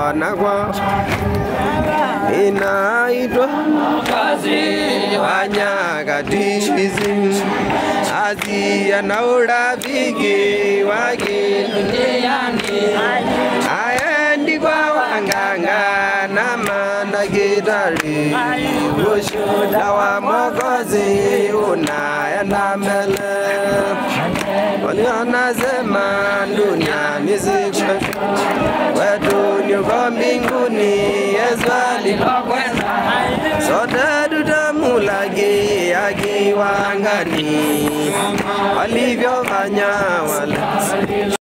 kupona kwa inaitwa wanyakatizi azia na urafiki wake aendi kwa wanganga na mandakitari ushuda wa mokozi unaenda mbele walionasema duniani sikwe wetu nyuko mbinguni yesu alipokwenda sote tutamulaki akiwa angani walivyofanya wale